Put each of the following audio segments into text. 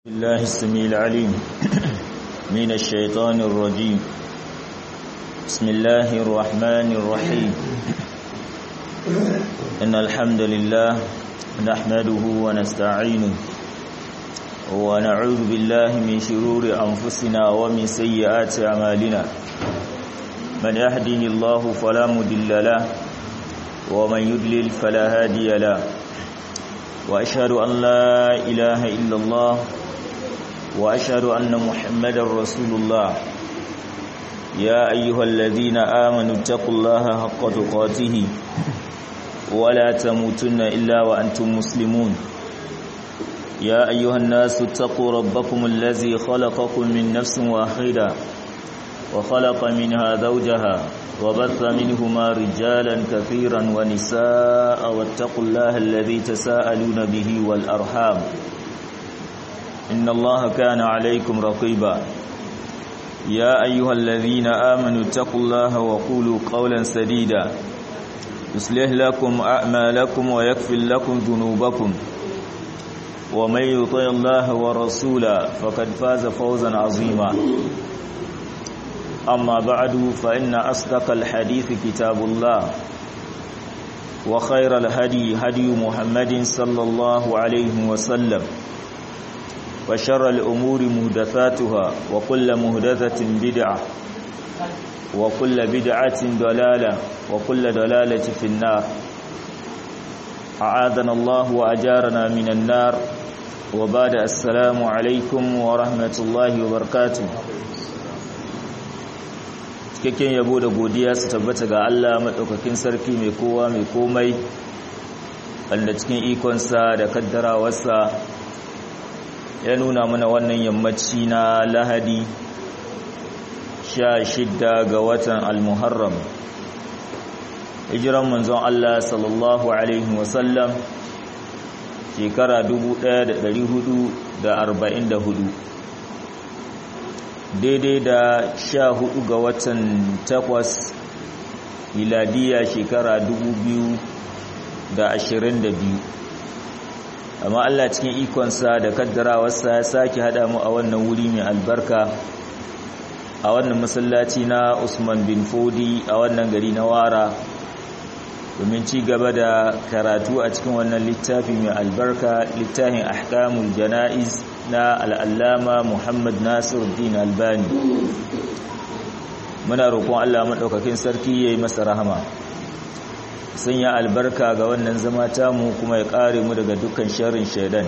الله السميع العليم من الشيطان الرجيم بسم الله الرحمن الرحيم إن الحمد لله نحمده ونستعينه ونعوذ بالله من شرور أنفسنا ومن سيئات أعمالنا من يهده الله فلا مضل له ومن يضلل فلا هادي له وأشهد أن لا إله إلا الله وأشهد أن محمد رسول الله يا أيها الذين آمنوا اتقوا الله حق تقاته ولا تموتن إلا وأنتم مسلمون يا أيها الناس اتقوا ربكم الذي خلقكم من نفس واحدة وخلق منها زوجها وبث منهما رجالا كثيرا ونساء واتقوا الله الذي تساءلون به والأرحام إن الله كان عليكم رقيبا يا أيها الذين آمنوا اتقوا الله وقولوا قولا سديدا يصلح لكم أعمالكم ويكفر لكم ذنوبكم ومن يطع الله ورسوله فقد فاز فوزا عظيما أما بعد فإن أصدق الحديث كتاب الله وخير الهدي هدي محمد صلى الله عليه وسلم وشر الأمور مهدثاتها وكل مهدثة بدعة وكل بدعة ضلالة وكل ضلالة في النار أعاذنا الله وأجارنا من النار وبعد السلام عليكم ورحمة الله وبركاته cikakken yabo da godiya su tabbata ga Allah maɗaukakin sarki mai kowa mai komai wanda cikin ikonsa da kaddarawarsa ya nuna mana wannan yammaci na lahadi sha shidda ga watan almuharram hijiran manzon Allah sallallahu alaihi wasallam shekara 1444 daidai da sha hudu ga watan takwas miladiya shekara 2022 amma Allah cikin ikonsa da kaddarawarsa ya sake hada mu a wannan wuri mai albarka a wannan masallaci na Usman bin Fodi a wannan gari na Wara domin ci gaba da karatu a cikin wannan littafi mai albarka littafin ahkamul jana'iz na al'allama Muhammad Nasiruddin Albani muna roƙon Allah maɗaukakin sarki yayi masa rahama sanya albarka ga wannan zama tamu kuma ya kare mu daga dukkan sharrin shaidan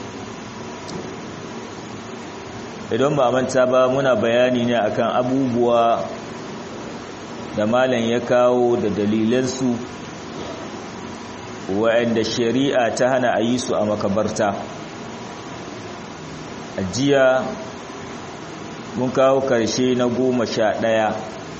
idan ba manta ba muna bayani ne akan abubuwa da malam ya kawo da dalilansu wa'anda shari'a ta hana a yi su a makabarta ajiya mun kawo karshe na goma sha ɗaya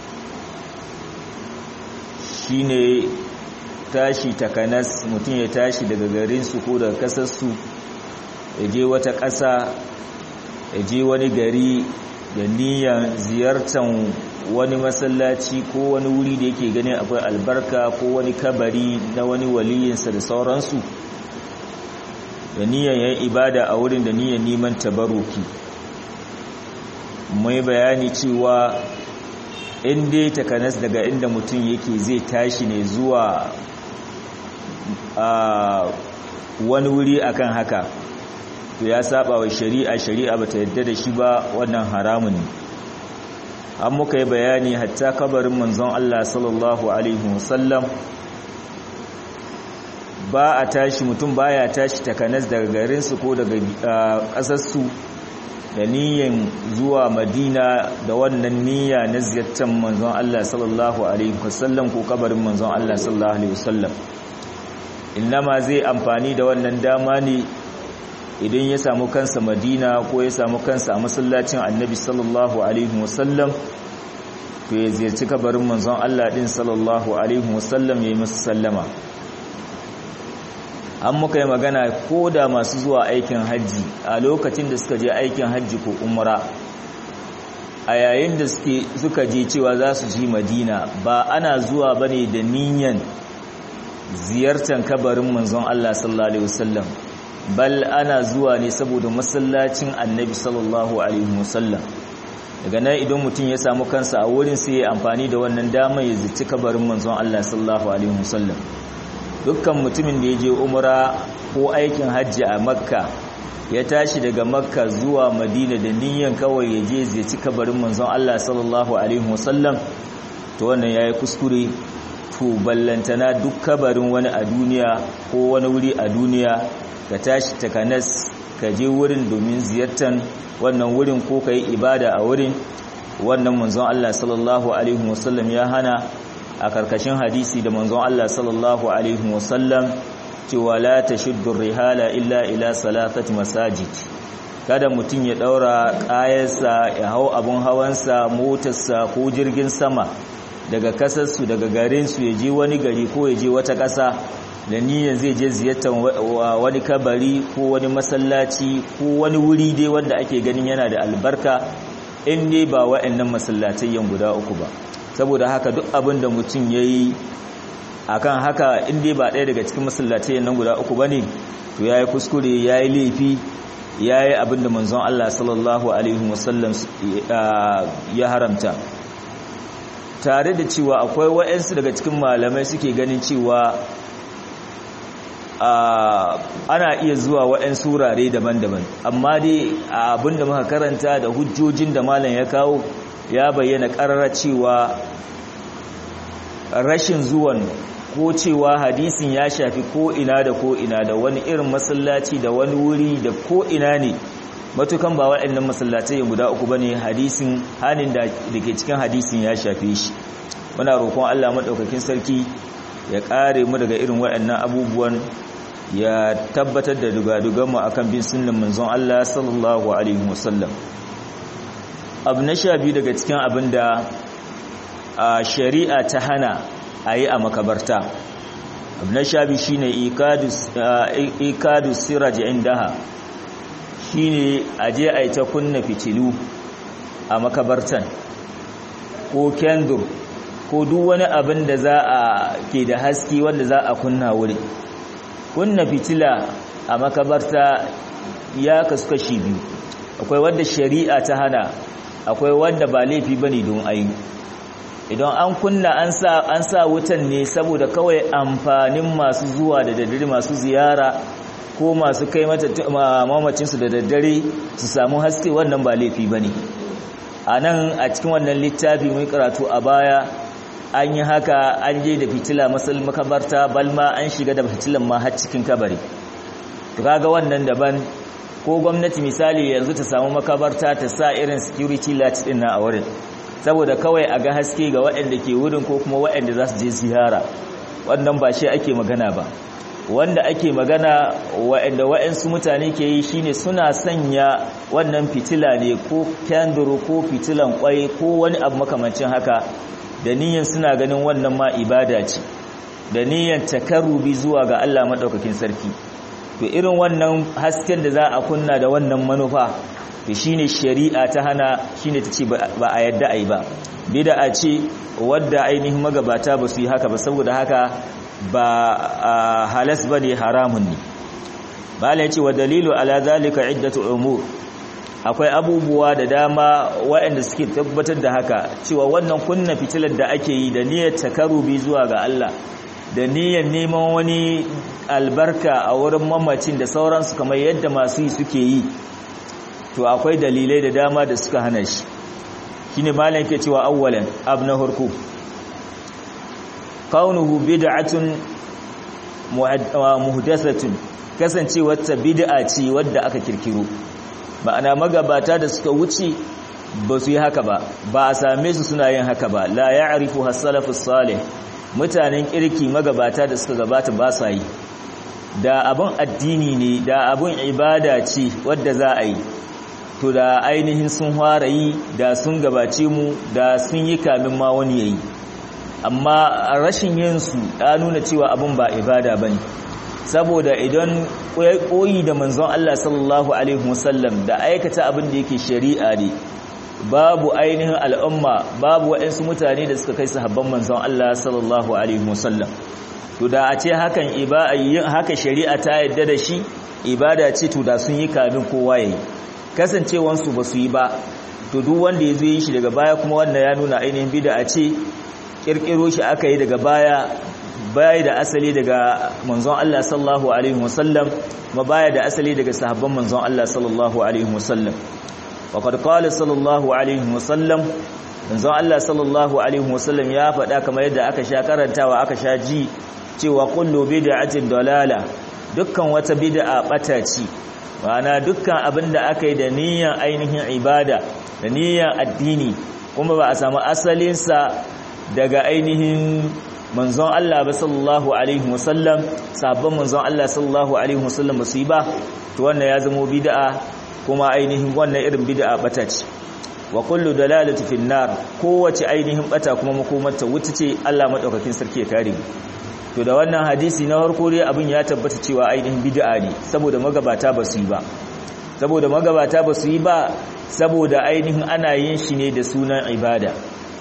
shine tashi takanas mutum ya tashi daga garinsu ko daga kasarsu ya je wata ƙasa ya je wani gari da niyan ziyartar wani masallaci ko wani wuri da yake ganin akwai albarka ko wani kabari na wani waliyinsa da sauransu da niyan yan ibada a wurin da niyan neman tabaruki mai bayani cewa in dai takanas daga inda mutum yake zai tashi ne zuwa a wani wuri akan haka to ya saba wa shari'a shari'a bata yadda da shi ba wannan haramun ne an muka yi bayani hatta kabarin manzon Allah sallallahu alaihi wasallam ba a tashi mutum baya tashi takanas daga garinsu ko daga ƙasarsu da niyan zuwa madina da wannan niyya na ziyartar manzon Allah sallallahu alaihi wasallam ko kabarin manzon Allah sallallahu alaihi wasallam innama zai amfani da wannan dama ne idan ya samu kansa madina ko ya samu kansa a masallacin annabi sallallahu alaihi wasallam to ya ziyarci kabarin manzon Allah din sallallahu alaihi wasallam ya yi masa sallama an muka yi magana ko da masu zuwa aikin hajji a lokacin da suka je aikin hajji ko umra a yayin da suka je cewa za su ji madina ba ana zuwa bane da niyan ziyartar kabarin manzon Allah sallallahu alaihi wasallam bal ana zuwa ne saboda masallacin annabi sallallahu alaihi wasallam daga nan idan mutum ya samu kansa a wurin sai ya amfani da wannan damar ya zici kabarin manzon Allah sallallahu alaihi wasallam dukkan mutumin da ya je umra ko aikin hajji a makka ya tashi daga makka zuwa madina da niyyar kawai ya je zici kabarin manzon Allah sallallahu alaihi wasallam to wannan yayi kuskure to ballantana duk kabarin wani a duniya ko wani wuri a duniya ka tashi takanas ka je wurin domin ziyartar wannan wurin ko ka yi ibada a wurin wannan manzon Allah sallallahu alaihi wasallam ya hana a karkashin hadisi da manzon Allah sallallahu alaihi wasallam cewa la tashuddu rihala illa ila salatati masajid kada mutum ya daura kayansa ya hau abun hawansa motarsa ko jirgin sama daga kasarsu daga garinsu ya je wani gari ko ya je wata ƙasa da niyyar zai je ziyartar wani kabari ko wani masallaci ko wani wuri dai wanda ake ganin yana da albarka in dai ba wa'annan masallatayyan guda uku ba saboda haka duk abin da mutum ya yi akan haka in dai ba ɗaya daga cikin masallatayyan nan guda uku ba ne to ya yi kuskure ya yi laifi ya yi abin da manzon Allah sallallahu alaihi wasallam ya haramta tare da cewa akwai wa'ansu daga cikin malamai suke ganin cewa ana iya zuwa waɗansu wurare daban-daban amma dai abin da muka karanta da hujjojin da malam ya kawo ya bayyana ƙarara cewa rashin zuwan ko cewa hadisin ya shafi ko ina da ko ina da wani irin masallaci da wani wuri da ko ina ne matukan ba waɗannan masallatai guda uku bane hadisin hanin da ke cikin hadisin ya shafe shi muna roƙon Allah madaukakin sarki ya ƙare mu daga irin waɗannan abubuwan ya tabbatar da dugaduganmu akan bin sunnan manzon Allah sallallahu alaihi wasallam abu na sha biyu daga cikin abin da shari'a ta hana a yi a makabarta abu na sha biyu shine ikadu siraj indaha shine aje a yi ta kunna fitilu a makabartan ko kendur ko duk wani abin da za a ke da haske wanda za a kunna wuri kunna fitila a makabarta ya kasu kashi biyu akwai wanda shari'a ta hana akwai wanda ba laifi bane don ayi idan an kunna an sa an sa wutan ne saboda kawai amfanin masu zuwa da daddare masu ziyara ko masu kai mata mamacin su da daddare su samu haske wannan ba laifi bane anan a cikin wannan littafi mai karatu a baya an yi haka an je da fitila masal makabarta balma an shiga da fitilan ma har cikin kabari to kaga wannan daban ko gwamnati misali yanzu ta samu makabarta ta sa irin security light din na a wurin saboda kawai a ga haske ga waɗanda ke wurin ko kuma waɗanda za su je ziyara wannan ba shi ake magana ba wanda ake magana waɗanda waɗansu mutane ke yi shine suna sanya wannan fitila ne ko kyanduru ko fitilan kwai ko wani abu makamancin haka da niyyar suna ganin wannan ma ibada ce da niyyar takarrubi zuwa ga Allah madaukakin sarki to irin wannan hasken da za a kunna da wannan manufa to shine shari'a ta hana shine tace ba a yadda ai ba bid'a ce wadda ainihin magabata ba su yi haka ba saboda haka ba halas bane haramun ne bala yace wa dalilu ala zalika iddatu umur akwai abubuwa da dama waɗanda suke tabbatar da haka cewa wannan kunna fitilar da ake yi da niyyar takarubi zuwa ga Allah da niyyar neman wani albarka a wurin mamacin da sauransu kamar yadda masu yi suke yi to akwai dalilai da dama da suka hana shi shine malam ke cewa awwalan abu na harku kaunuhu bid'atun muhdathatun kasancewar ta bid'a ce wadda aka kirkiro ma'ana magabata da suka wuce ba su yi haka ba ba a same su suna yin haka ba la ya'rifu has-salafus salih mutanen kirki magabata da suka gabata ba sa yi da abun addini ne da abun ibada ce wadda za a yi to da ainihin sun fara yi da sun gabace mu da sun yi kamin ma wani yayi amma rashin yin su ya nuna cewa abun ba ibada bane saboda idan koyi da manzon Allah sallallahu alaihi wasallam da aikata abin da yake shari'a ne babu ainihin al'umma babu waɗansu mutane da suka kai sahabban manzon Allah sallallahu alaihi wasallam to da a ce hakan yin haka shari'a ta yadda da shi ibada ce to da sun yi kamin kowa yayi kasancewansu ba su yi ba to duk wanda ya zo yi shi daga baya kuma wannan ya nuna ainihin bid'a ce kirkiro shi aka yi daga baya baya da asali daga manzon Allah sallallahu alaihi wasallam ma baya da asali daga sahabban manzon Allah sallallahu alaihi wasallam waqad qala sallallahu alaihi wasallam manzon Allah sallallahu alaihi wasallam ya faɗa kamar yadda aka sha karantawa aka sha ji cewa kullu bid'atin dalala dukkan wata bid'a bata ce ma'ana dukkan abin da aka yi da niyyar ainihin ibada da niyyar addini kuma ba a samu asalinsa daga ainihin manzon Allah ba sallallahu alaihi wasallam sabon manzon Allah sallallahu alaihi wasallam ba su yi ba to wannan ya zama bid'a kuma ainihin wannan irin bid'a bata ce wa kullu dalalati fin nar kowace ainihin bata kuma makomarta wuta ce Allah madaukakin sarki ya kare to da wannan hadisi na farko dai abin ya tabbata cewa ainihin bid'a ne saboda magabata ba su yi ba saboda magabata ba su yi ba saboda ainihin ana yin shi ne da sunan ibada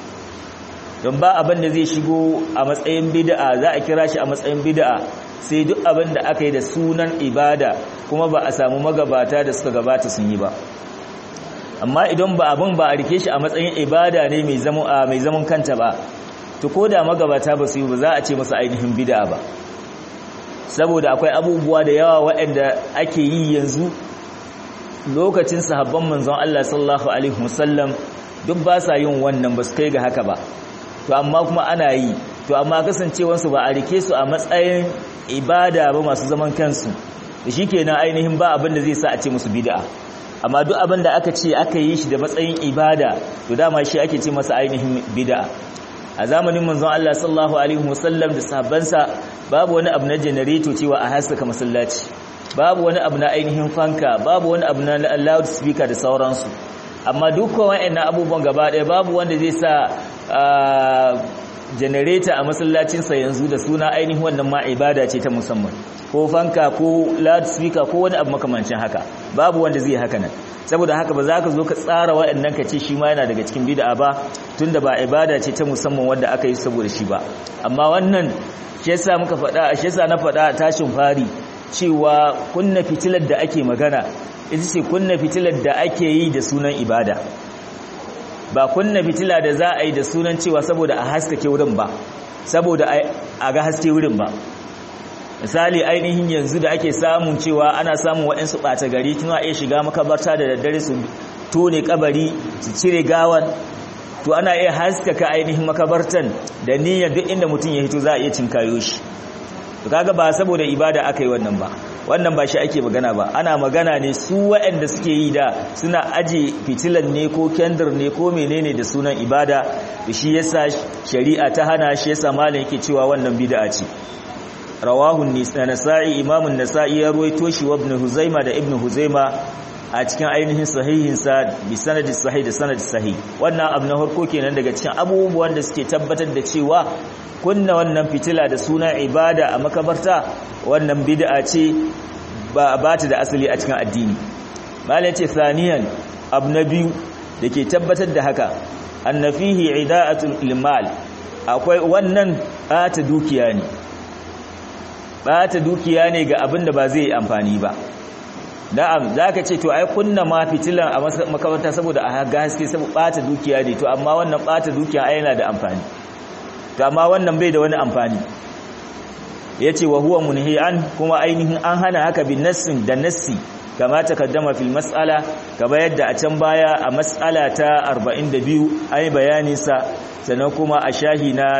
don ba abin da zai shigo a matsayin bid'a za a kira shi a matsayin bid'a sai duk abin da aka yi da sunan ibada kuma ba a samu magabata da suka gabata sun yi ba amma idan ba abin ba a rike shi a matsayin ibada ne mai zaman mai zaman kanta ba to ko da magabata ba su yi ba za a ce masa ainihin bid'a ba saboda akwai abubuwa da yawa waɗanda ake yi yanzu lokacin sahabban manzon Allah sallallahu alaihi wasallam duk ba sa yin wannan ba su kai ga haka ba to amma kuma ana yi to amma kasancewansu ba a rike su a matsayin ibada ba masu zaman kansu da shi kenan ainihin ba abin da zai sa a ce musu bid'a amma duk abin da aka ce aka yi shi da matsayin ibada to dama shi ake ce masa ainihin bid'a a zamanin manzon Allah sallallahu alaihi wasallam da sahabbansa babu wani abu na generator cewa a haskaka masallaci babu wani abu na ainihin fanka babu wani abu na loud speaker da sauransu amma dukkan wa'annan abubuwan gaba ɗaya babu wanda zai sa generator a masallacinsa yanzu da suna ainihin wannan ma ibada ce ta musamman ko fanka ko loud speaker ko wani abu makamancin haka babu wanda zai haka nan saboda haka ba za ka zo ka tsara waɗannan ka ce shi ma yana daga cikin bid'a ba tunda ba ibada ce ta musamman wanda aka yi saboda shi ba amma wannan shi yasa muka faɗa shi yasa na faɗa tashin fari cewa kunna fitilar da ake magana ita ce kunna fitilar da ake yi da sunan ibada ba kunna fitila da za a yi da sunan cewa saboda a haskake wurin ba saboda a ga haske wurin ba misali ainihin yanzu da ake samun cewa ana samun waɗansu ɓata gari tuna iya shiga makabarta da daddare su tone kabari su cire gawan to ana iya haskaka ainihin makabartan da niyyar duk inda mutum ya hito za a iya cinkayo shi to kaga ba saboda ibada aka yi wannan ba wannan ba shi ake magana ba ana magana ne su waɗanda suke yi da suna aje fitilan ne ko kendir ne ko menene da sunan ibada da shi yasa shari'a ta hana shi yasa malam yake cewa wannan bid'a ce rawahu nasa'i imamun nasa'i ya ruwaito shi wa ibn huzaima da ibn huzaima a cikin ainihin sahihinsa bi sanadi sahih da sanadi sahih wannan abu na farko kenan daga cikin abubuwan da suke tabbatar da cewa kunna wannan fitila da suna ibada a makabarta wannan bid'a ce ba ba ta da asali a cikin addini malai ce saniyan abu na biyu dake tabbatar da haka annafihi ida'atul ilmal akwai wannan bata dukiya ne bata dukiya ne ga abin da ba zai yi amfani ba na'am zaka ce to ai kunna ma fitilan a makabarta saboda a ga haske saboda bata dukiya ne to amma wannan bata dukiya ai yana da amfani to amma wannan bai da wani amfani yace wa huwa munhi'an kuma ainihin an hana haka bin nassin da nassi kama takaddama fil mas'ala kama yadda a can baya a mas'ala ta 42 ai bayanin sa sannan kuma a shahi na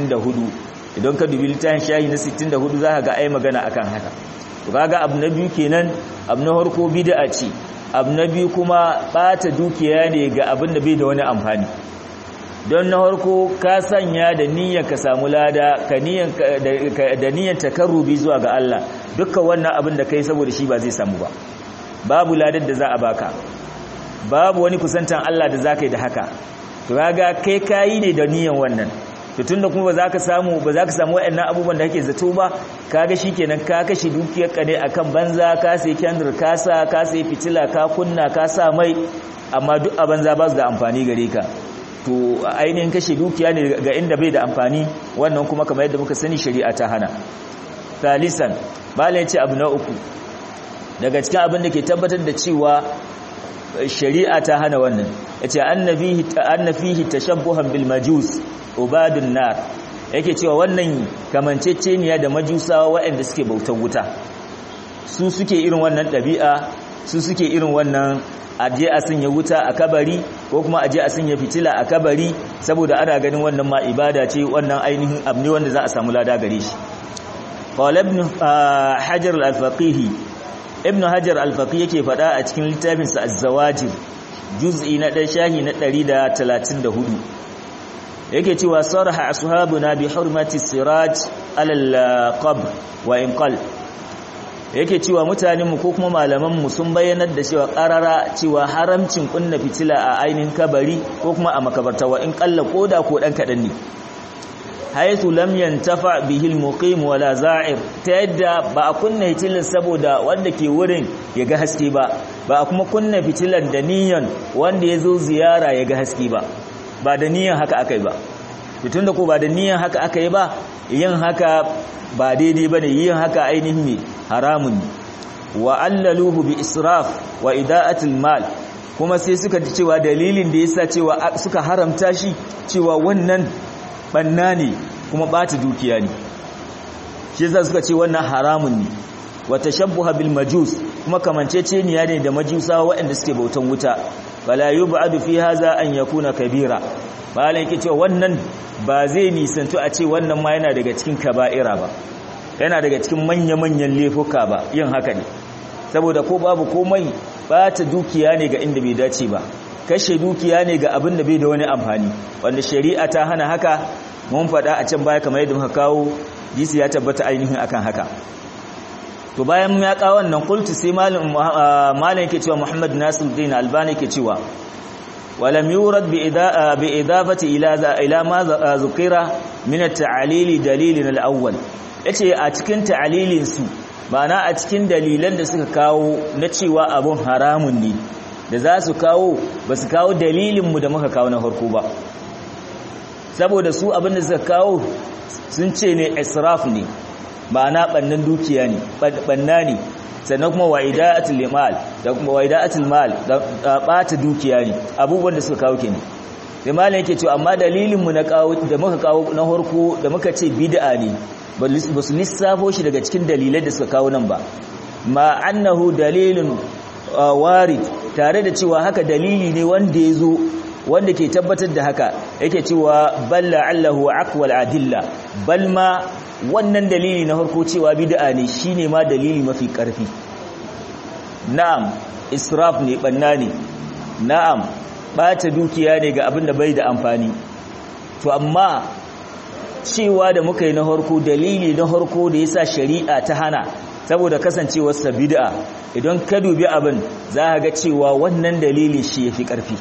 64 idan ka dubi littafin shahi na 64 zaka ga ai magana akan haka to kaga abu na biyu kenan abu na farko bid'a ce abu na biyu kuma bata dukiya ne ga abin da bai da wani amfani don na harko ka sanya da niyyar ka samu lada ka da niyyar takarrubi zuwa ga Allah dukkan wannan abin da kai saboda shi ba zai samu ba babu ladar da za a baka babu wani kusantan Allah da za ka yi da haka to kaga kai kayi ne da niyyar wannan to tunda kuma ba za ka samu ba za ka samu waɗannan abubuwan da kake zato ba kaga shikenan ka kashe dukiyar ka ne akan banza ka sai kendir ka sa ka sai fitila ka kunna ka sa mai amma duk a banza ba su da amfani gare ka to ainihin kashe dukiya ne ga inda bai da amfani wannan kuma kamar yadda muka sani shari'a ta hana thalisan bala yace abu na uku daga cikin abin da ke tabbatar da cewa shari'a ta hana wannan yace annabihi annafihi tashabbuhan bil majus ubadun nar yake cewa wannan kamanceceniya da majusawa waɗanda suke bautar wuta su suke irin wannan ɗabi'a su suke irin wannan aje a sanya wuta a kabari ko kuma aje a sanya fitila a kabari saboda ana ganin wannan ma ibada ce wannan ainihin abu ne wanda za a samu lada gare shi qala ibn hajar al-faqih ibn hajar al-faqih yake fada a cikin littafin sa az-zawajir juz'i na dan shahi na 134 yake cewa sarha ashabuna bi hurmati siraj ala al-qabr wa in qal yake cewa mutanenmu ko kuma malamanmu sun bayyanar da cewa karara cewa haramcin kunna fitila a ainihin kabari ko kuma a makabarta wa in kalla koda ko dan kadan ne haythu lam yantafa bihi almuqim wala za'ir ta yadda ba a kunna fitilan saboda wanda ke wurin ya ga haske ba ba a kuma kunna fitilan da niyan wanda ya zo ziyara ya ga haske ba ba da niyan haka akai ba tun da ko ba da niyan haka akai ba yin haka ba daidai ba ne yin haka ainihin ne haramun wa allaluhu bi israf wa ida'atil mal kuma sai suka ji cewa dalilin da yasa cewa suka haramta shi cewa wannan banna ne kuma bata dukiya ne shi yasa suka ce wannan haramun ne wa tashabbuha bil majus kuma kamanceceniya ne da majusawa waɗanda suke bautan wuta fala yub'adu fi hadha an yakuna kabira malan yake cewa wannan ba zai nisantu a ce wannan ma yana daga cikin kaba'ira ba yana daga cikin manya-manyan laifuka ba yin haka ne saboda ko babu komai ba ta dukiya ne ga inda bai dace ba kashe dukiya ne ga abin da bai da wani amfani wanda shari'a ta hana haka mun faɗa a can baya kamar yadda muka kawo jisi ya tabbata ainihin akan haka to bayan ya kawo wannan kultu sai malam malam yake cewa Muhammad Nasiruddin Albani yake cewa ولم يورد بإضافة إلى إلى ما ذكر من التعليل دليل الأول yace a cikin ta'alilin su ma'ana a cikin dalilan da suka kawo na cewa abun haramun ne da za su kawo ba su kawo dalilin mu da muka kawo na farko ba saboda su abin da suka kawo sun ce ne israf ne ma'ana bannan dukiya ne banna ne sannan kuma wa'ida'atul mal da kuma wa'ida'atul mal da bata dukiya ne abubuwan da suka kawo kenan sai malam yake cewa amma dalilin mu na kawo da muka kawo na harko da muka ce bid'a ne ba su lissafo shi daga cikin dalilai da suka kawo nan ba ma annahu dalilun warid tare da cewa haka dalili ne wanda ya zo wanda ke tabbatar da haka yake cewa balla allahu aqwal adilla bal ma wannan dalili na harko cewa bid'a ne shine ma dalili mafi karfi na'am israf ne banna ne na'am bata dukiya ne ga abin da bai da amfani to amma cewa da muka yi na harko dalili na harko da yasa shari'a ta hana saboda kasancewar sa bid'a idan ka dubi abin za ka ga cewa wannan dalili shi yafi karfi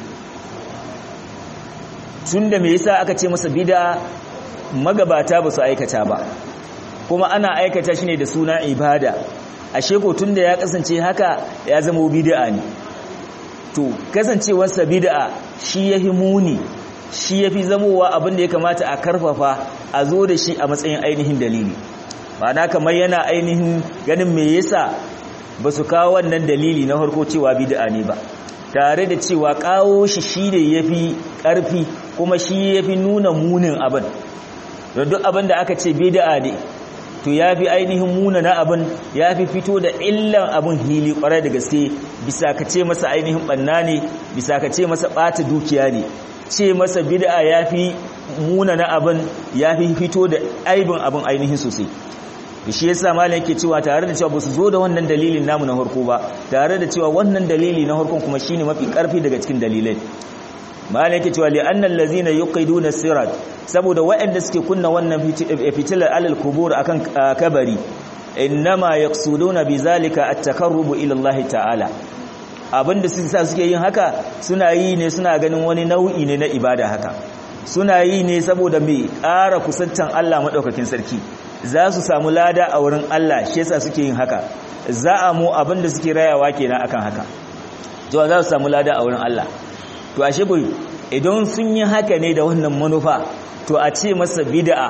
tunda me yasa aka ce masa bid'a magabata ba su aikata ba kuma ana aikata shi ne da suna ibada ashe ko tunda ya kasance haka ya zama bid'a ne to kasancewarsa bid'a shi yafi muni shi yafi zamowa abin da ya kamata a karfafa a zo da shi a matsayin ainihin dalili ma'ana kamar yana ainihin ganin me yasa ba su kawo wannan dalili na harko cewa bid'a ne ba tare da cewa kawo shi shi ne yafi karfi kuma shi yafi nuna munin abin don duk abin da aka ce bid'a ne to ya fi ainihin muna na abin ya fi fito da illan abin hili kwarai da gaske bisa ka ce masa ainihin banna ne bisa ka ce masa ɓata dukiya ne ce masa bid'a ya fi muna na abin ya fi fito da aibin abin ainihin sosai da shi yasa malam yake cewa tare da cewa ba su zo da wannan dalilin namu na harko ba tare da cewa wannan dalili na harkon kuma shine mafi karfi daga cikin dalilai malam yake cewa li annal ladzina yuqiduna sirat saboda waɗanda suke kunna wannan fitilar alal kubur akan kabari innama yaqsuduna bizalika at-taqarrub ila Allah ta'ala abinda su sa suke yin haka suna yi ne suna ganin wani nau'i ne na ibada haka suna yi ne saboda mai ƙara kusantan Allah madaukakin sarki za su samu lada a wurin Allah shi yasa suke yin haka za a mu abinda suke rayawa kenan akan haka to za su samu lada a wurin Allah to ashe bai idan sun yi haka ne da wannan manufa to a ce masa bid'a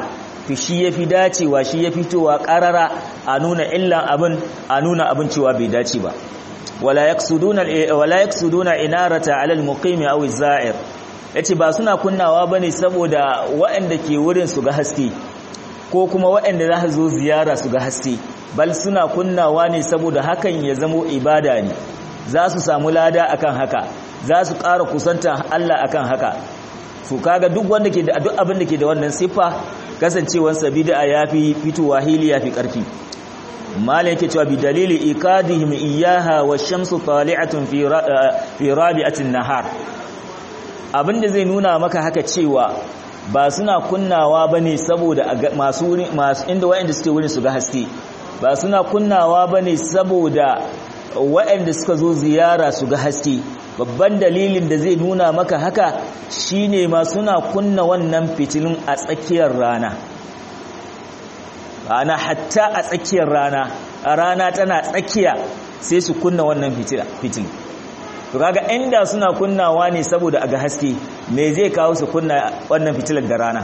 to shi yafi dacewa shi yafi fitowa karara a nuna illan abin a nuna abin cewa bai dace ba wala yaksuduna wala yaksuduna inarata ala almuqimi aw az-za'ir yace ba suna kunnawa bane saboda waɗanda ke wurin su ga haske ko kuma waɗanda za su zo ziyara su ga haske bal suna kunnawa ne saboda hakan ya zamo ibada ne za su samu lada akan haka za su ƙara kusanta Allah akan haka su kaga duk wanda ke da duk abin da ke da wannan siffa kasancewar sa bid'a yafi fitowa hili yafi karfi malai yake cewa bi dalili ikadihim iyaha wa shamsu tali'atun fi fi rabi'atin nahar abinda zai nuna maka haka cewa ba suna kunnawa bane saboda masu masu inda wayanda suke wurin su ga haske ba suna kunnawa bane saboda wayanda suka zo ziyara su ga haske babban dalilin da zai nuna maka haka shine ma suna kunna wannan fitilun a tsakiyar rana ana hatta a tsakiyar rana a rana tana tsakiya sai su kunna wannan fitil to kaga inda suna kunnawa ne saboda aga haske me zai kawo su kunna wannan fitilar da rana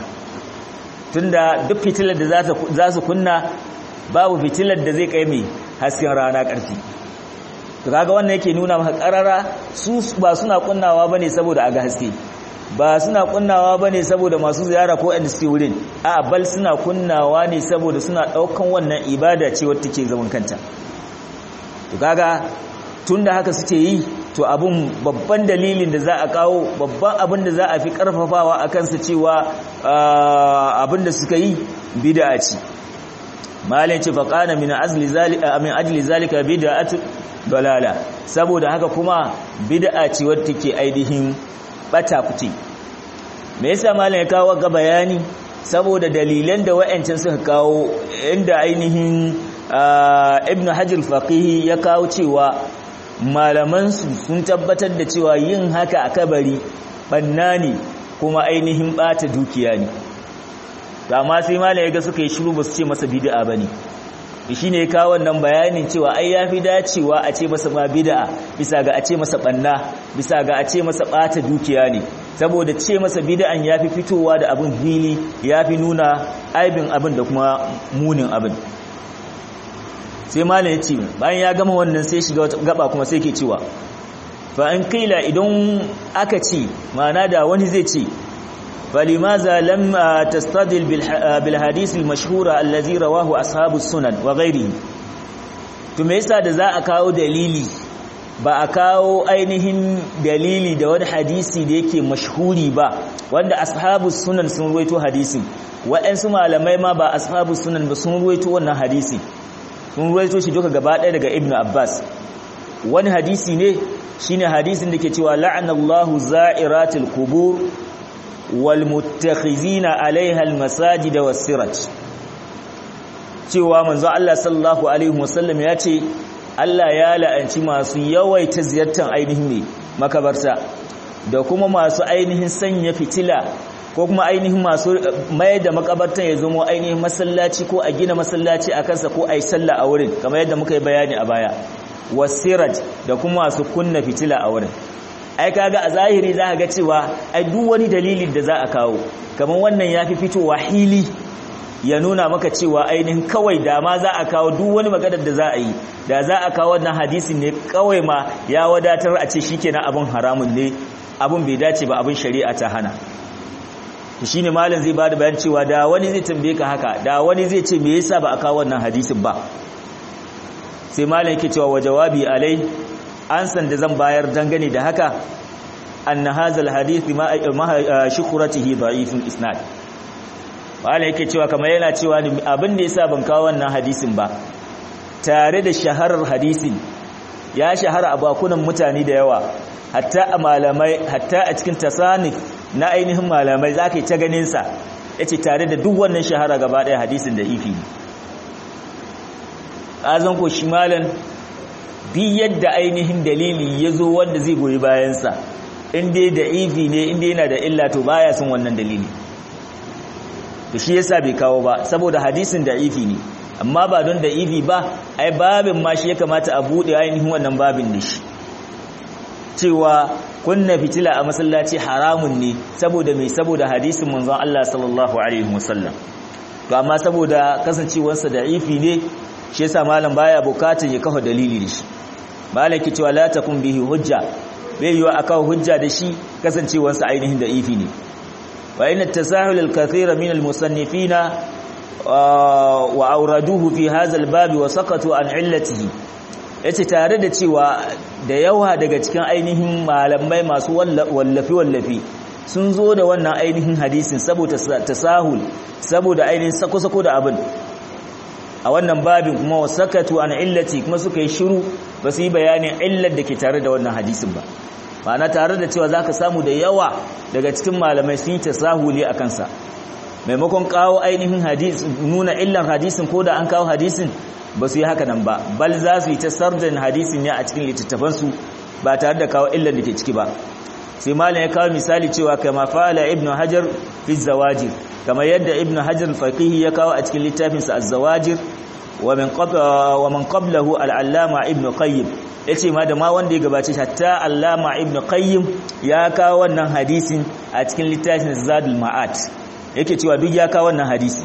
tunda duk fitilar da za su kunna babu fitilar da zai kai mai hasken rana ƙarfi to kaga wannan yake nuna maka karara su ba suna kunnawa bane saboda aga haske ba suna kunnawa bane saboda masu ziyara ko inda suke wurin a bal suna kunnawa ne saboda suna daukan wannan ibada ce wacce take zaman kanta to kaga tunda haka suke yi to abun babban dalilin da za a kawo babban abin da za a fi karfafawa a kansa cewa abin da suka yi bid'a ce malin ce faqana min azli zalika min ajli zalika bid'atu dalala saboda haka kuma bid'a ce wadda take ainihin bata kuce me yasa malam ya kawo ga bayani saboda dalilan da wayancan suka kawo inda ainihin ibnu hajar faqihi ya kawo cewa malaman su sun tabbatar da cewa yin haka a kabari banna ne kuma ainihin bata dukiya ne amma sai malam ya ga suka yi shiru ba su ce masa bid'a bane shi ne kawo wannan bayanin cewa ai ya fi dacewa a ce masa ma bid'a bisa ga a ce masa banna bisa ga a ce masa bata dukiya ne saboda ce masa bid'an ya fi fitowa da abin fili ya fi nuna aibin abin da kuma munin abin sai malam ya ce bayan ya gama wannan sai shiga wata gaba kuma sai ke cewa fa in kaila idan aka ce ma'ana da wani zai ce فلماذا لم تستدل بالحديث المشهور الذي رواه أصحاب السنن وغيره to me yasa da za a kawo dalili ba a kawo ainihin dalili da wani hadisi da yake mashhuri ba wanda ashabu sunan sun ruwaito hadisi waɗansu malamai ma ba ashabu sunan ba sun ruwaito wannan hadisi sun ruwaito shi duka gaba ɗaya daga ibnu abbas wani hadisi ne shine hadisin da ke cewa la'anallahu za'iratul qubur walmuttakhizina alaiha almasajida wasiraj cewa manzo Allah sallallahu alaihi wasallam ya ce Allah ya la'anci masu yawaita ziyartar ainihin ne makabarta da kuma masu ainihin sanya fitila ko kuma ainihin masu mai da makabartan ya zama ainihin masallaci ko a gina masallaci a kansa ko a yi sallah a wurin kamar yadda muka yi bayani a baya wasiraj da kuma masu kunna fitila a wurin ai kaga a zahiri za ka ga cewa ai duk wani dalilin da za a kawo kamar wannan ya fi fitowa hili ya nuna maka cewa ainihin kawai da ma za a kawo duk wani maganar da za a yi da za a kawo wannan hadisin ne kawai ma ya wadatar a ce shikenan abin haramun ne abin bai dace ba abin shari'a ta hana shi ne malam zai bada bayan cewa da wani zai tambaye ka haka da wani zai ce me yasa ba a kawo wannan hadisin ba sai malam yake cewa wa jawabi alai an san da zan bayar dangane da haka anna hazal hadith ma shukratihi da'ifun isnad wala yake cewa kamar yana cewa abin da yasa ban kawo wannan hadisin ba tare da shaharar hadisin ya shahara a bakunan mutane da yawa hatta a malamai hatta a cikin tasanif na ainihin malamai zaka yi ta ganin sa yace tare da duk wannan shahara gaba daya hadisin da ifi azan ko shi malan bi yadda ainihin dalili ya zo wanda zai goyi bayansa inda da ifi ne inda yana da illa to baya sun wannan dalili to shi yasa bai kawo ba saboda hadisin da ifi ne amma ba don da ifi ba ai babin ma shi ya kamata a bude ainihin wannan babin da shi cewa kunna fitila a masallaci haramun ne saboda mai saboda hadisin manzon Allah sallallahu alaihi wasallam to amma saboda kasancewarsa da'ifi ne shi yasa malam baya bukatun ya kafa dalili da shi malam ke cewa la takun bihi hujja bai yiwa akawo hujja da shi kasancewarsa ainihin da'ifi ne wa inna tasahul al-kathira min al-musannifina wa auraduhu fi hadha al-bab wa saqatu an illatihi yace tare da cewa da yawa daga cikin ainihin malamai masu wallafi wallafi sun zo da wannan ainihin hadisin saboda tasahul saboda ainihin sako-sako da abin a wannan babin kuma wasakatu an illati kuma suka yi shiru ba su yi bayanin illar da ke tare da wannan hadisin ba ma'ana tare da cewa zaka samu da yawa daga cikin malamai sun yi tasahuli a kansa maimakon kawo ainihin hadis nuna illar hadisin ko da an kawo hadisin ba su yi haka nan ba bal za su yi ta sarjan hadisin ne a cikin littattafansu ba tare da kawo illar da ke ciki ba sai malam ya kawo misali cewa kama fa'ala ibnu hajar fi zawajir kama yadda ibnu hajar faqihi ya kawo a cikin littafinsa az-zawajir wa min qabla wa man qablahu al-allama ibnu qayyim yace ma da ma wanda ya gabace hatta allama ibnu qayyim ya kawo wannan hadisin a cikin littafin zadul ma'at yake cewa duk ya kawo wannan hadisi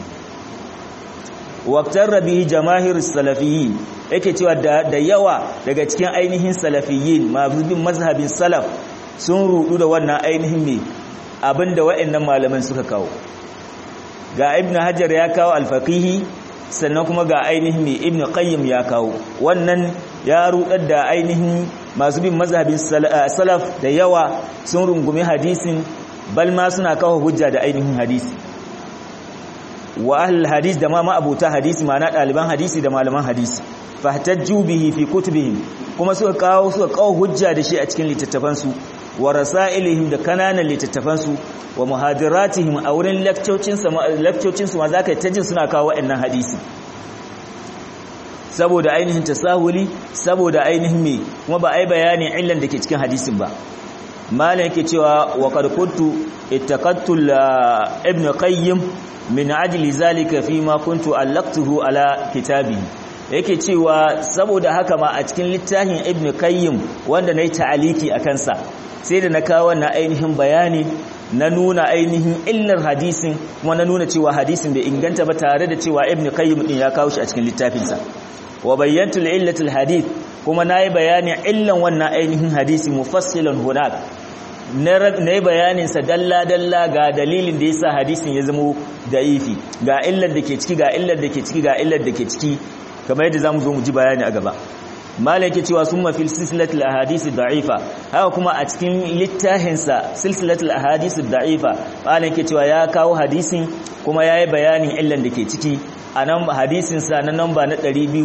waqtar bihi jamaahir salafiyyin yake cewa da yawa daga cikin ainihin salafiyyin mabudin mazhabin salaf sun rudu da wannan ainihin ne abinda wa'annan malaman suka kawo ga ibn hajar ya kawo alfaqihi sannan kuma ga ainihin ne ibn qayyim ya kawo wannan ya rudar da ainihin masu bin mazhabin salaf da yawa sun rungumi hadisin bal ma suna kawo hujja da ainihin hadisi wa ahlul hadis da ma ma'abuta hadisi ma'ana daliban hadisi da malaman hadisi fahtajju bihi fi kutubihim kuma suka kawo suka kawo hujja da shi a cikin littattafansu wa rasailihim da kananan littattafansu wa muhadiratihim a wurin lakcocinsu ma za ka yi ta jin suna kawo waɗannan hadisi saboda ainihin tasahuli saboda ainihin me kuma ba a yi bayanin illan da ke cikin hadisin ba malam yake cewa wa qad kuntu ittaqattu ibn qayyim min ajli zalika fi ma kuntu allaqtuhu ala kitabi yake cewa saboda haka ma a cikin littafin ibn qayyim wanda nayi ta'aliki akan sa sai da na kawo wannan ainihin bayani na nuna ainihin illar hadisin kuma na nuna cewa hadisin bai inganta ba tare da cewa ibn qayyim din ya kawo shi a cikin littafinsa wa bayyantu illatul hadith kuma nayi bayanin illan wannan ainihin hadisi mufassilan hunak na yi bayanin sa dalla dalla ga dalilin da yasa hadisin ya zama da'ifi ga illar da ke ciki ga illar da ke ciki ga illar da ke ciki kamar yadda zamu zo mu ji bayani a gaba malaki cewa summa fil silsilatil ahadith da'ifa haka kuma a cikin littafinsa silsilatul ahadith da'ifa malaki cewa ya kawo hadisin kuma yayi bayanin illan da ke ciki a nan hadisin sa na namba na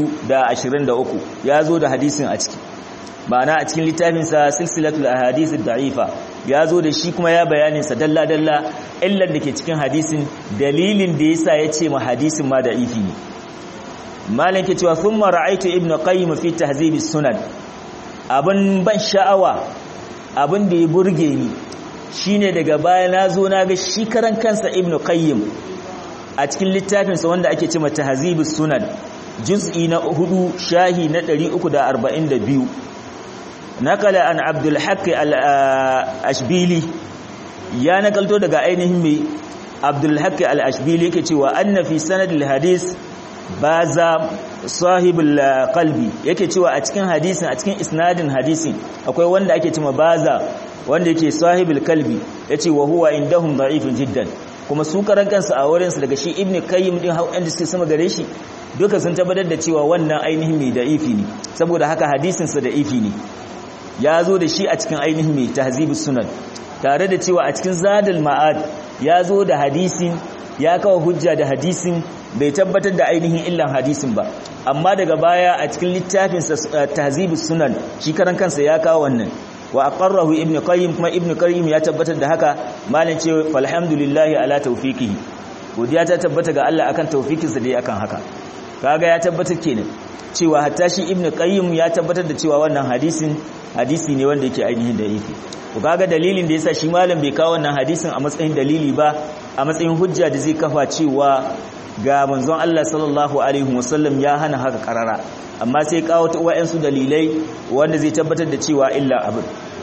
223 ya zo da hadisin a ciki ma'ana a cikin littafinsa silsilatul ahadith da'ifa ya zo da shi kuma ya bayanin sa dalla dalla illan da ke cikin hadisin dalilin da yasa ya ce ma hadisin ma da'ifi ne malam ke cewa sun mara'aitu ibn qayyim fi tahzibi sunan abin ban sha'awa abin da ya burge ni shine daga baya na zo na ga shi karan kansa ibn qayyim a cikin littafinsa wanda ake cewa tahzibi sunan juz'i na hudu shahi na 342 nakala an abdul haqq al-ashbili ya nakalto daga ainihin mai abdul haqq al-ashbili yake cewa anna fi sanad al-hadith baza sahibul qalbi yake cewa a cikin hadisin a cikin isnadin hadisin akwai wanda ake cewa baza wanda yake sahibul qalbi yace wa huwa indahum da'ifun jiddan kuma su karan kansu a wurin su daga shi ibnu qayyim din hau inda suke sama gare shi duka sun tabbatar da cewa wannan ainihin mai da'ifi ne saboda haka hadisin sa da'ifi ne ya zo da shi a cikin ainihin mai tahzibus sunan tare da cewa a cikin zadul ma'ad ya zo da hadisin ya kawo hujja da hadisin bai tabbatar da ainihin illan hadisin ba amma daga baya a cikin littafin tahzibus sunan shi karan kansa ya kawo wannan wa aqarrahu ibnu qayyim kuma ibnu qayyim ya tabbatar da haka malan ce falhamdulillahi ala tawfiqihi godiya ta tabbata ga Allah akan tawfikinsa da ya akan haka kaga ya tabbatar kenan cewa hatta shi ibnu qayyim ya tabbatar da cewa wannan hadisin hadisi ne wanda yake ainihin da yake to kaga dalilin da yasa shi malam bai kawo wannan hadisin a matsayin dalili ba a matsayin hujja da zai kafa cewa ga manzon Allah sallallahu alaihi wasallam ya hana haka karara amma sai kawo ta wayansu dalilai wanda zai tabbatar da cewa illa abin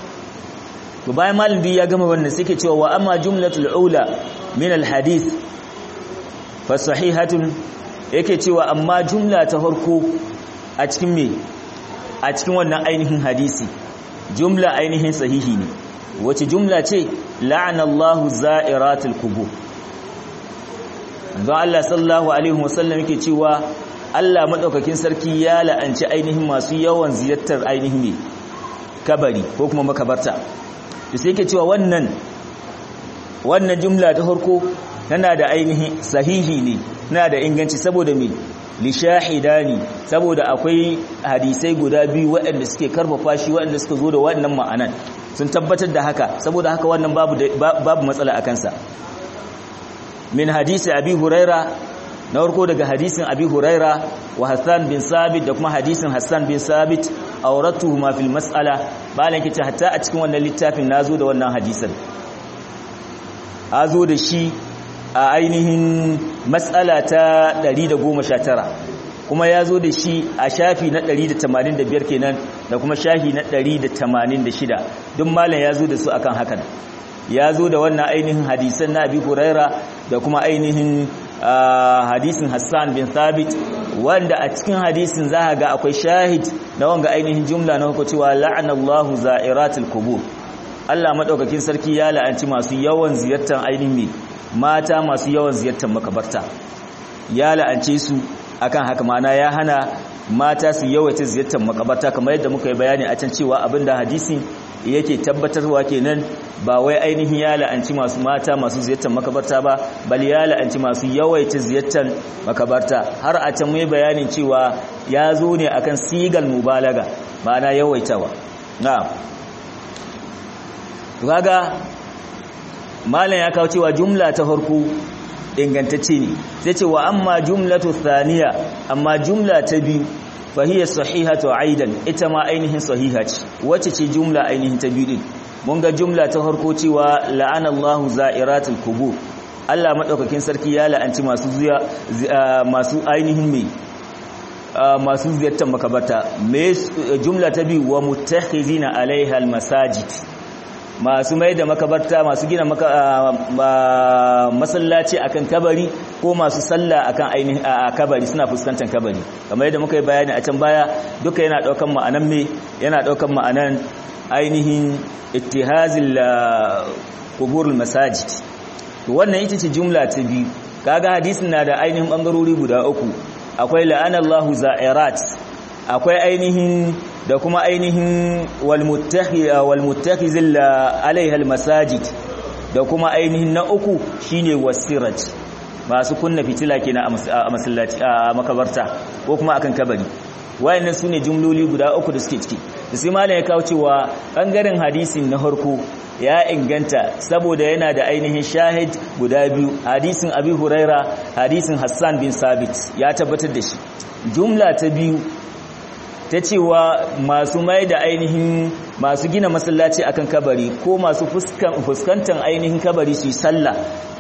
to bayan malam bi ya gama wannan sai ke cewa wa amma jumlatul ula min al hadith fa sahihatun yake cewa amma jumla ta farko a cikin me a cikin wannan ainihin hadisi jumla ainihin sahihi ne wace jumla ce la'anallahu za'iratul qubur don Allah sallallahu alaihi wasallam yake cewa Allah madaukakin sarki ya la'anci ainihin masu yawan ziyartar ainihin ne kabari ko kuma makabarta to sai yake cewa wannan wannan jumla ta farko tana da ainihin sahihi ne tana da inganci saboda me li shahidani saboda akwai hadisai guda biyu waɗanda suke karfafa shi waɗanda suka zo da wannan ma'anan sun tabbatar da haka saboda haka wannan babu babu matsala akan sa min hadisi abi huraira na farko daga hadisin abi huraira wa hassan bin sabit da kuma hadisin hassan bin sabit auratuhuma fil mas'ala balan kice hatta a cikin wannan littafin nazo da wannan hadisin azo da shi a ainihin mas'ala ta 119 kuma yazo da shi a shafi na 185 kenan da kuma shafi na 186 duk malam yazo da su akan hakan ya zo da wannan ainihin hadisan na abi huraira da kuma ainihin hadisin hassan bin thabit wanda a cikin hadisin za ga akwai shahid na wanga ainihin jumla na hukunci cewa la'anallahu za'iratul qubur Allah madaukakin sarki ya la'anci masu yawan ziyartar ainihin mata masu yawan ziyartar makabarta ya la'ance su akan haka mana ya hana mata su yawaita ziyartar makabarta kamar yadda muka yi bayani a can cewa abinda hadisin yake tabbatarwa kenan ba wai ainihin ya la'anci masu mata masu ziyartar makabarta ba bal ya la'anci masu yawaita ziyartar makabarta har a can mai bayanin cewa ya zo ne akan sigal mubalaga ma'ana yawaitawa na'am kaga malam ya kawo cewa jumla ta farko ingantacce ne sai ce wa amma jumlatu thaniya amma jumla ta biyu fahiyar sahihatu aidan ita ma ainihin sahiha ce wacce ce jumla ainihin ta biyu din mun ga jumla ta farko cewa la'anallahu za'iratul qubur Allah madaukakin sarki ya la'anci masu zuya masu ainihin me masu ziyartar makabarta me jumla ta biyu wa muttakhizina alaiha almasajid masu mai da makabarta masu gina masallaci akan kabari ko masu sallah akan ainihin kabari suna fuskantar kabari kamar yadda muka yi bayani a can baya duka yana daukan ma'anan me yana daukan ma'anan ainihin ittihazil quburul masajid to wannan ita ce jumla ta biyu kaga hadisin na da ainihin bangarori guda uku akwai la'anallahu za'irat akwai ainihin da kuma ainihin walmuttakhizil alaiha almasajid da kuma ainihin na uku shine wasiraj masu kunna fitila kenan a masallaci a makabarta ko kuma akan kabari wayannan sune jumloli guda uku da suke ciki sai malam ya kawo cewa bangaren hadisin na harko ya inganta saboda yana da ainihin shahid guda biyu hadisin abi huraira hadisin hassan bin sabit ya tabbatar da shi jumla ta biyu ta cewa masu mai da ainihin masu gina masallaci akan kabari ko masu fuskantar ainihin kabari su yi sallah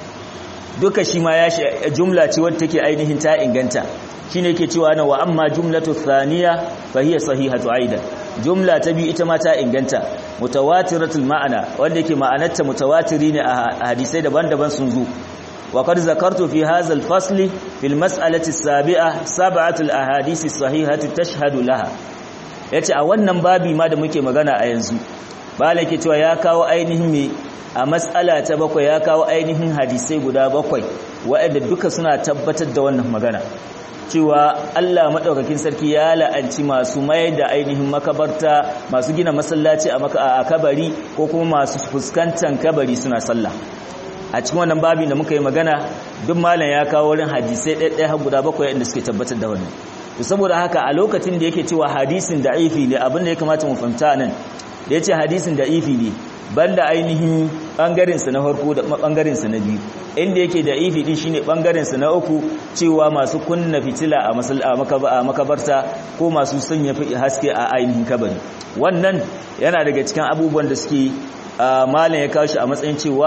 duka shi ma ya jumla ce wadda take ainihin ta inganta shine ke cewa na wa amma jumlatu thaniya fa hiya sahihatu aidan jumla ta biyu ita ma ta inganta mutawatiratul ma'ana wanda yake ma'anarta mutawatiri ne a hadisai daban-daban sun zo وقد ذكرت في هذا الفصل في المسألة السابعة سبعة الأحاديث الصحيحة تشهد لها yace a wannan babi ma da muke magana a yanzu bala ke cewa ya kawo ainihin me a matsala ta bakwai ya kawo ainihin hadisai guda bakwai waɗanda duka suna tabbatar da wannan magana cewa Allah madaukakin sarki ya la'anci masu mayar da ainihin makabarta masu gina masallaci a kabari ko kuma masu fuskantar kabari suna sallah a cikin wannan babin da muka yi magana duk malam ya kawo wurin hadisai ɗaiɗaya har guda bakwai inda suke tabbatar da wannan to saboda haka a lokacin da yake cewa hadisin da'ifi ne abin da ya kamata mu fahimta nan da yace hadisin da'ifi ne banda ainihin bangaren sa na farko da bangaren sa na biyu inda yake da'ifi din shine bangaren sa na uku cewa masu kunna fitila a a makabarta ko masu sanya haske a ainihin kabari wannan yana daga cikin abubuwan da suke malam ya kawo shi a matsayin cewa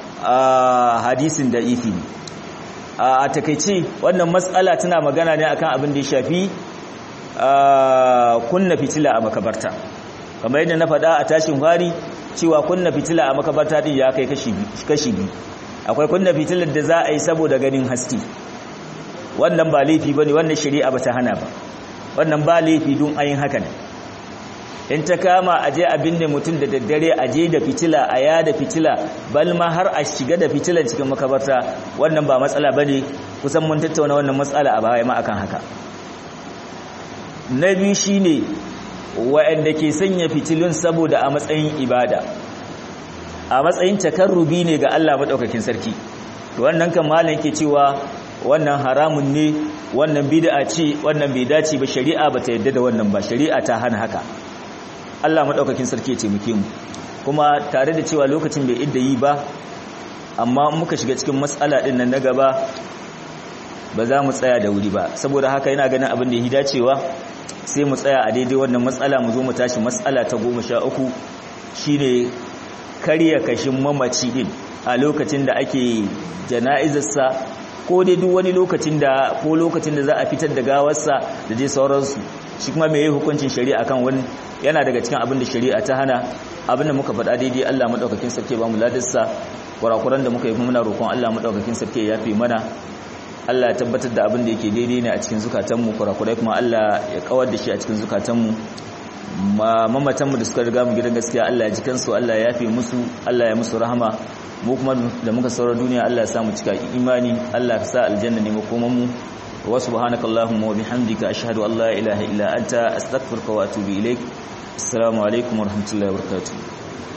a hadisin da ifi a takaice wannan matsala tana magana ne akan abin da ya shafi kunna fitila a makabarta kamar yadda na faɗa a tashin fari cewa kunna fitila a makabarta din ya kai kashi biyu akwai kunna fitilar da za a yi saboda ganin haske wannan ba laifi bane wannan shari'a ba ta hana ba wannan ba laifi don ayin haka ne in ta kama a je abin da mutum da daddare a je da fitila a ya da fitila balma har a shiga da fitilan cikin makabarta wannan ba matsala ba ne kusan mun tattauna wannan matsala a baya ma akan haka na biyu shi ne wa'anda ke sanya fitilun saboda a matsayin ibada a matsayin takarrubi ne ga Allah maɗaukakin sarki wannan kan malam yake cewa wannan haramun ne wannan bid'a ce wannan bai dace ba shari'a ba ta yadda da wannan ba shari'a ta hana haka Allah maɗaukakin sarki ya taimake mu kuma tare da cewa lokacin bai idda yi ba amma muka shiga cikin matsala ɗin nan na gaba ba za mu tsaya da wuri ba saboda haka yana ganin abin da ya dacewa sai mu tsaya a daidai wannan matsala mu zo mu tashi matsala ta goma sha uku shine karya kashin mamaci din a lokacin da ake jana'izarsa ko dai duk wani lokacin da ko lokacin da za a fitar da gawarsa da dai sauransu shi kuma mai hukuncin shari'a kan wani yana daga cikin abin da shari'a ta hana abin da muka faɗa daidai Allah madaukakin sarki ba mu ladarsa kurakuran da muka yi muna roƙon Allah madaukakin sarki ya yafe mana Allah ya tabbatar da abin da yake daidai ne a cikin zukatanmu kurakurai kuma Allah ya kawar da shi a cikin zukatanmu mamatanmu da suka riga mu gidan gaskiya Allah ya ji kansu Allah ya yafe musu Allah ya musu rahama mu kuma da muka saura duniya Allah ya sa mu cika imani Allah ya sa aljanna ne makoman mu wa subhanaka allahumma wa bihamdika ashhadu an la ilaha illa anta astaghfiruka wa atubu ilaik assalamu alaikum wa rahmatullahi wa barakatuh